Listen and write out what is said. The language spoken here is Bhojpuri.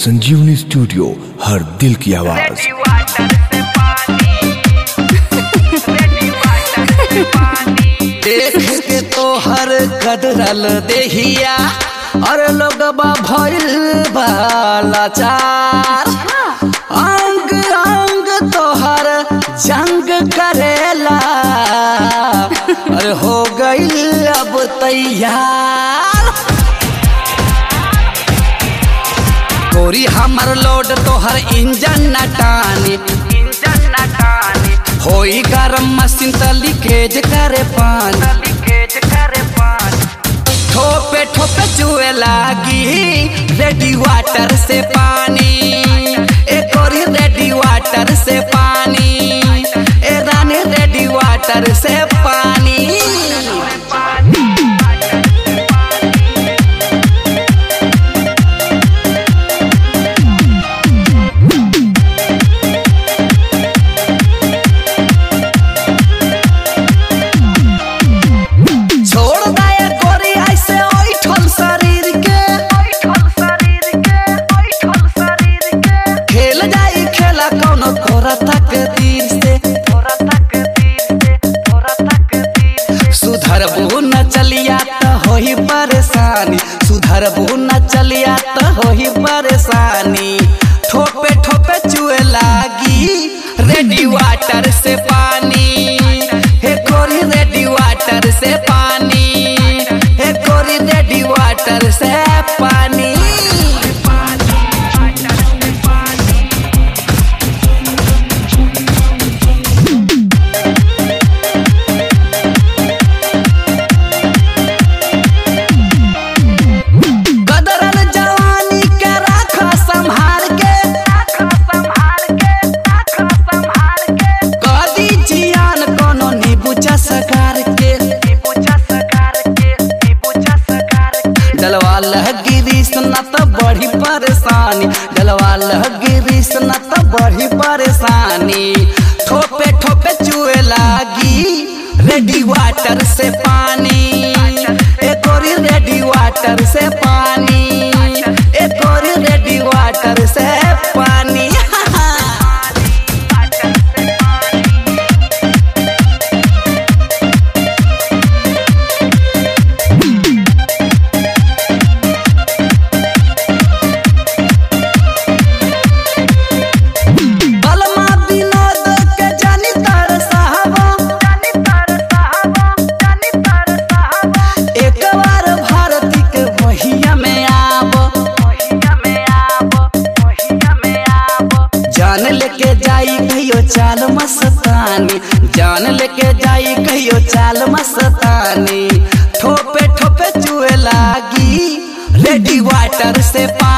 संजीवनी स्टूडियो हर दिल की आवाज देख के तोहर कदरल देहिया और लोगबा भइल बालाचार अंग अंग तोहर जंग करेला अरे हो गई अब तैयार गोरी हमर लोड तोहर इंजन न टानी इंजन न टानी होई गरम मशीन त लीकेज करे पानी लीकेज करे पानी ठोपे ठोपे चुए लागी रेडी वाटर से पानी एक और रेडी वाटर से पानी ए रानी रेडी वाटर से पानी छोड़ दया गोरी ऐसे ओइठल शरीर के खेल जाई खेला कौनो तोरा तक तीर से सुधर न चलिया त होही परेशानी सुधर न चलिया त होही परेशानी ठोपे ठोपे चुए लागी रेडी वाटर से पानी हे कोरी रेडी वाटर से पानी हे कोरी रेडी वाटर से पानी कदरन जवानी के राख संभाल के कदी जियान कोनो नीबूचा सकार के डलवा लहगिरी न त बड़ी परेशानी डलवा लहगिरी न त बड़ी परेशानी ठोपे ठोपे चुए लागी रेडी वाटर से पानी एक और रेडी वाटर से पानी एक और रेडी वाटर से पानी बलमा विनोद के जानी तर साहबा एक बार भारती के बहिया में आब जान लेके जाई कहियो चाल मस्तानी जान लेके जाई कहियो चाल मस्तानी ठोपे ठोपे चुए लागी रेडी वाटर से पा